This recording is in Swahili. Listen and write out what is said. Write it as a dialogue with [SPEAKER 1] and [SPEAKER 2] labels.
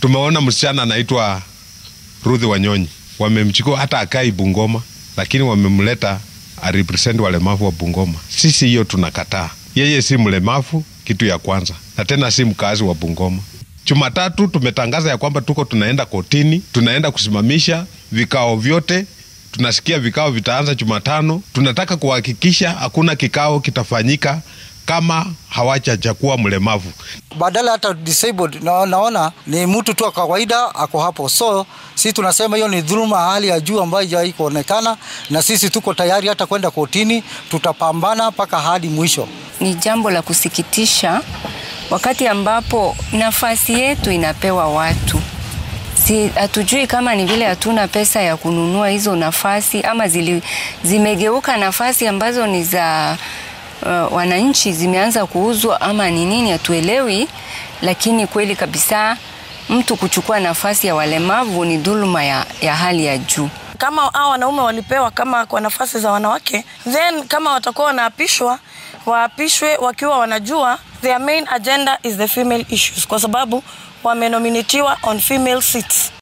[SPEAKER 1] Tumeona msichana anaitwa Ruth Wanyonyi, wamemchukua hata akai Bungoma, lakini wamemleta arepresent walemavu wa Bungoma. Sisi hiyo tunakataa. Yeye si mlemavu, kitu ya kwanza, na tena si mkazi wa Bungoma. Jumatatu tumetangaza ya kwamba tuko tunaenda kotini, tunaenda kusimamisha vikao vyote. Tunasikia vikao vitaanza Jumatano. Tunataka kuhakikisha hakuna kikao kitafanyika kama hawachachakua mlemavu.
[SPEAKER 2] badala hata disabled na, naona ni mtu tu wa kawaida ako hapo, so sisi tunasema hiyo ni dhuluma hali ya juu ambayo haijawahi kuonekana, na sisi tuko tayari hata kwenda kotini, tutapambana mpaka hadi mwisho.
[SPEAKER 3] Ni jambo la kusikitisha wakati ambapo nafasi yetu inapewa watu si hatujui kama ni vile hatuna pesa ya kununua hizo nafasi ama zili, zimegeuka nafasi ambazo ni za uh, wananchi zimeanza kuuzwa ama ni nini, hatuelewi. Lakini kweli kabisa mtu kuchukua nafasi ya walemavu ni dhuluma ya, ya hali ya juu.
[SPEAKER 4] kama hao wanaume walipewa kama kwa nafasi za wanawake, then kama watakuwa wanaapishwa, waapishwe wakiwa wanajua their main agenda is the female issues, kwa sababu wamenominatiwa on female seats.